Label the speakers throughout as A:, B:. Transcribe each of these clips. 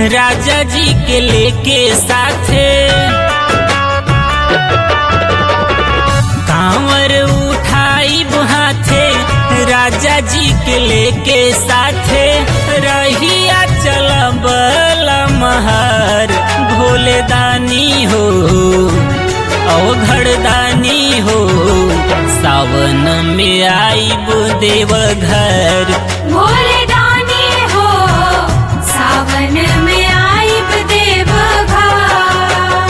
A: राजा जी के लेके साथे कांवर उठाई हाथे राजा जी के लेके साथे रहिया चलब महर भोले दानी हो अवघड़ दानी हो सावन में आईब देव घर
B: भोले दानी हो सावन में आईब देव घर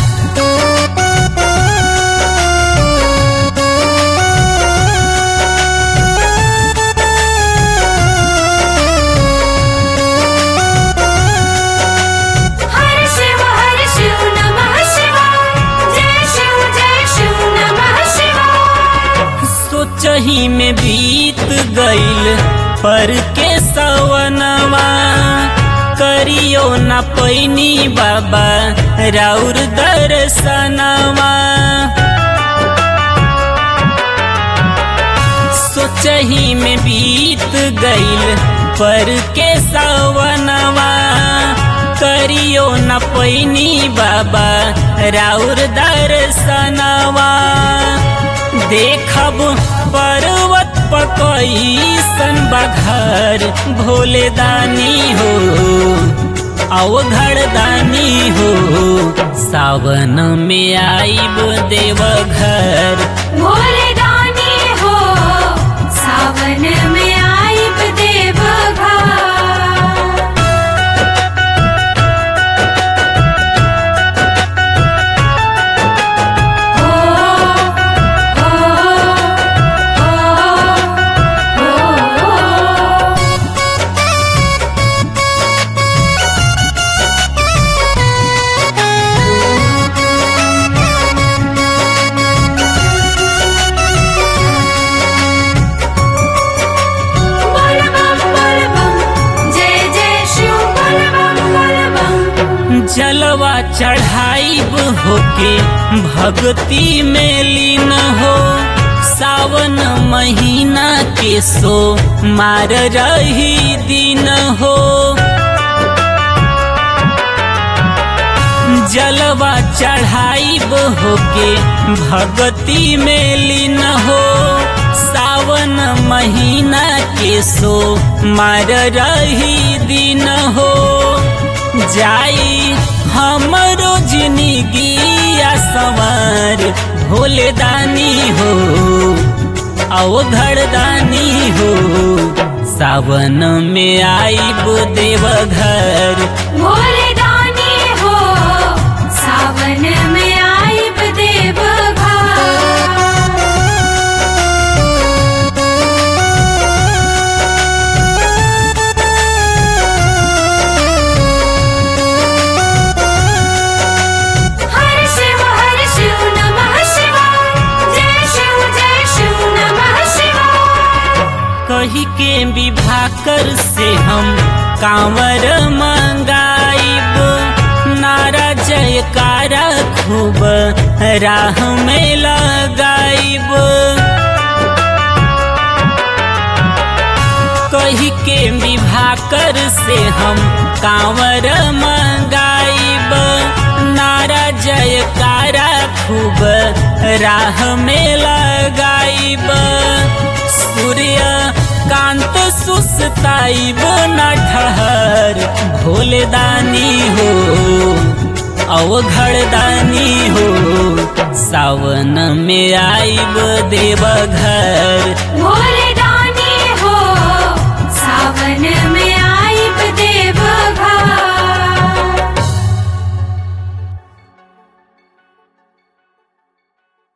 B: हर शिव हर शिव नमः शिवाय जय शिव जय शिव नमः शिवाय
A: सोचही में बीत गईल पर के सवनवा करियो न पैनी बाबा राउर दर्शनवा सोचही में बीत गईल पर के सवनवा करियो न पैनी बाबा राउर दर्शनवा देखब पर्वत पकईसन बघर भोले दानी हो अवघड़ दानी हो सावन में आईब देव घर
B: भोले दानी हो सावन में आईब देव घर हो हो हो हो बोल बम बोल बम जय जय शिव बोल बम बोल बम
A: जलवा चढ़ाइब होके भक्ति में लीन हो सावन महीना के सो मार रही दिन हो जलवा चढ़ाइब होके भक्ति में लीन हो सावन महीना के सो मार रही दिन हो जाई हमरो जिंदगी सवार भोले दानी हो अवघड़ दानी हो सावन में आईब देव घर
B: भोले दानी हो सावन में आईब देव घर हर शिव हर शिव नमः शिवाय जय शिव जय शिव नमः शिवाय
A: कही के विभाकर से हम कांवर मंगाइब नारा जयकारा खूब राह में लगाइब कही के विभाकर से हम कांवर मंगाइब नारा जयकारा खूब राह में लगाइब सूर्य कांत सुस्ताइब न ठहर भोले दानी हो अवघड़ दानी हो सावन में आईब देव घर
B: भोले